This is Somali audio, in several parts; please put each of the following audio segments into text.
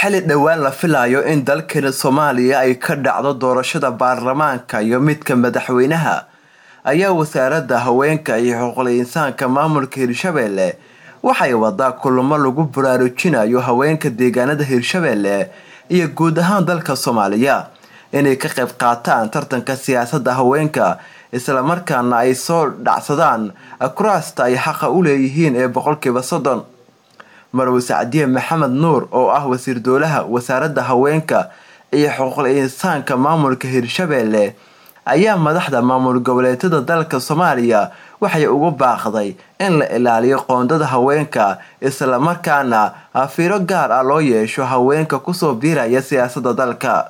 xili dhowaan la filayo in dalkeena soomaaliya ay ka dhacdo doorashada baarlamaanka iyo midka madaxweynaha ayaa wasaaradda haweenka iyo xuquuqul insaanka maamulka hirshabeelle waxay wadaa kulamo lagu baraarujinayo haweenka deegaanada hirshabeelle iyo guud ahaan dalka soomaaliya inay ka qayb qaataan tartanka siyaasadda haweenka islamarkaana ay soo dhacsadaan kuraasta ay xaqa u leeyihiin ee boqolkiiba soddon marwe sacdiye maxamed nuur oo ah wasiir dowlaha wasaaradda haweenka iyo xuquuqul insaanka maamulka hirshabeelle ayaa madaxda maamul goboleedyada dalka soomaaliya waxay ugu baaqday in la ilaaliyo qoondada haweenka islamarkaana fiiro gaar ah loo yeesho haweenka kusoo biiraya siyaasadda dalka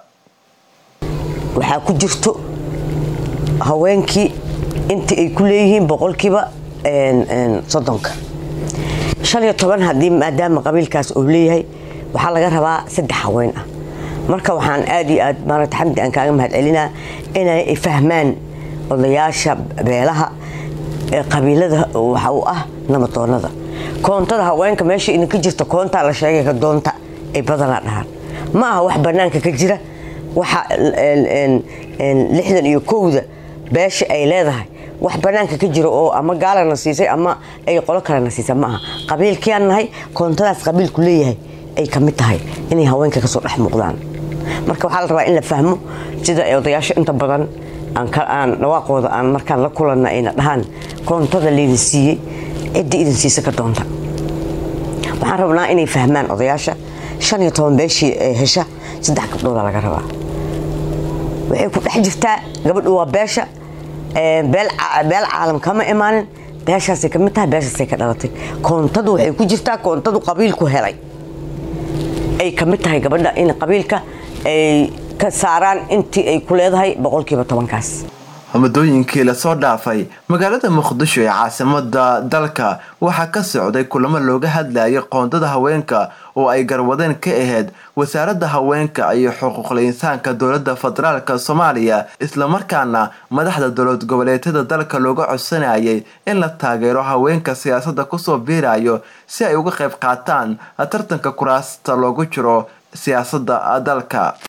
waxaa ku jirto haweenkii intii ay ku leeyihiin boqolkiiba soddonka shan iyo toban haddii maadaama qabiilkaas uu leeyahay waxaa laga rabaa saddex haween ah marka waxaan aad iyo aad maarata xamdi aan kaaga mahad celinaa inay fahmaan odayaasha beelaha ee qabiilada waxa uu ah namadoonada koontada haweenka meesha idinka jirta koontaa la sheegay ka doonta ay badanaa dhahaan ma aha wax bannaanka ka jira waxa lixdan iyo kowda beesha ay leedahay wax banaanka ka jiro oo ama gaalana siisay ama ay qolo kalena siisay ma aha qabiilkiaan nahay koontadaas qabiilku leeyahay ay kamid tahay inay haweenka kasoo dhex muuqdaan marka waxaa la rabaa in la fahmo sida ay odayaasho inta badan aan dhawaaqooda aan markaan la kulanna ayna dhahaan koontada laydin siiyey cidda idin siisa ka doonta waxaan rabnaa inay fahmaan odayaasha shan iyo toban beeshii hesha saddex gabdhooda laga rabaa waxay ku dhex jirtaa gabadhu waa beesha beel caalam kama imaanin beeshaasay kamid tahay beeshaasay ka dhalatay koontadu waxay ku jirtaa koontadu qabiilku helay ay kamid tahay gabadha in qabiilka ay ka saaraan intii ay ku leedahay boqolkiiba tobankaas muddooyinkii lasoo dhaafay magaalada muqdisho ee caasimada dalka waxaa ka socday kulamo looga hadlayay qoondada haweenka oo ay garwadeen ka ahayd wasaaradda haweenka iyo xuquuqul insaanka dowladda federaalk soomaaliya islamarkaana madaxda dowlad goboleedyada dalka looga codsanayay in la taageero haweenka siyaasadda kusoo biirayo si ay uga qayb qaataan tartanka kuraasta loogu jiro siyaasadda dalka